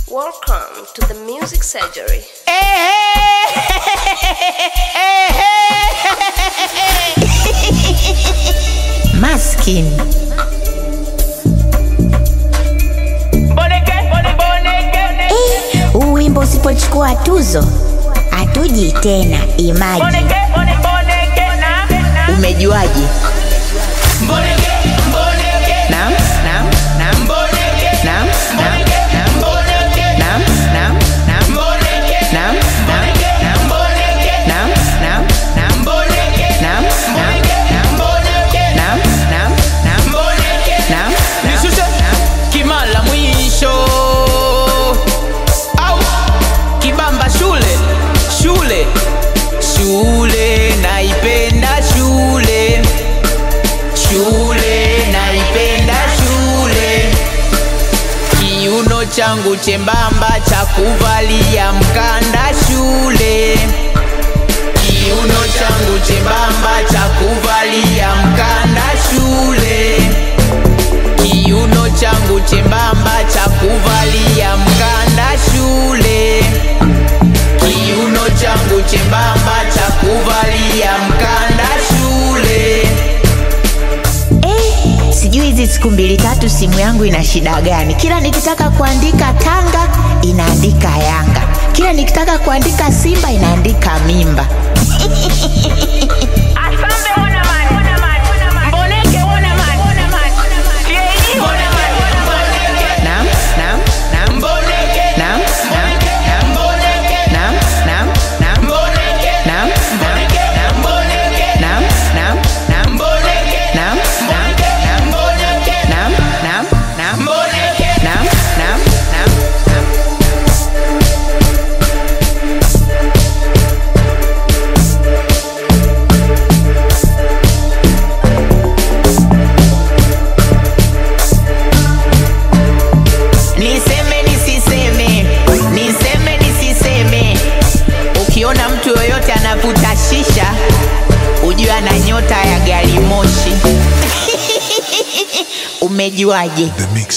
Welcome to the Music Surgery. Maskin. Eh, huu wimbo usipochukua tuzo hatuji tena. Imaji, umejuaje? Naam, naam, naam. Naam, naam, naam. Naam, naam, naam. Naam, naam, naam. Naam, naam, naam. Naam, naam, naam. Naam, naam, naam. Naam, Nishushe naam. kimala mwisho au kibamba shule shule shule naipenda shule shule naipenda shule kiuno changu chembamba cha kuvalia mkanda shule kiuno changu chembamba cha kuvalia mkanda shule kiuno changu chembamba cha kuvalia mkanda shule kiuno changu chembamba cha kuvalia mkanda shule Eh, sijui hizi siku mbili tatu simu yangu ina shida gani? Kila nikitaka kuandika Tanga inaandika Yanga, kila nikitaka kuandika Simba inaandika mimba. Asambe ona man. Mboneke ona man. TAE ona man. Naam, naam, naam. Naam, naam, naam. Naam, naam, naam. Naam, naam, naam. Naam, naam, naam. Naam, naam, naam. Naam, naam, naam. Naam, naam, naam. niseme nisiseme niseme nisiseme ukiona mtu yoyote anavuta shisha ujue ana nyota ya gari moshi Umejuaje? The Mix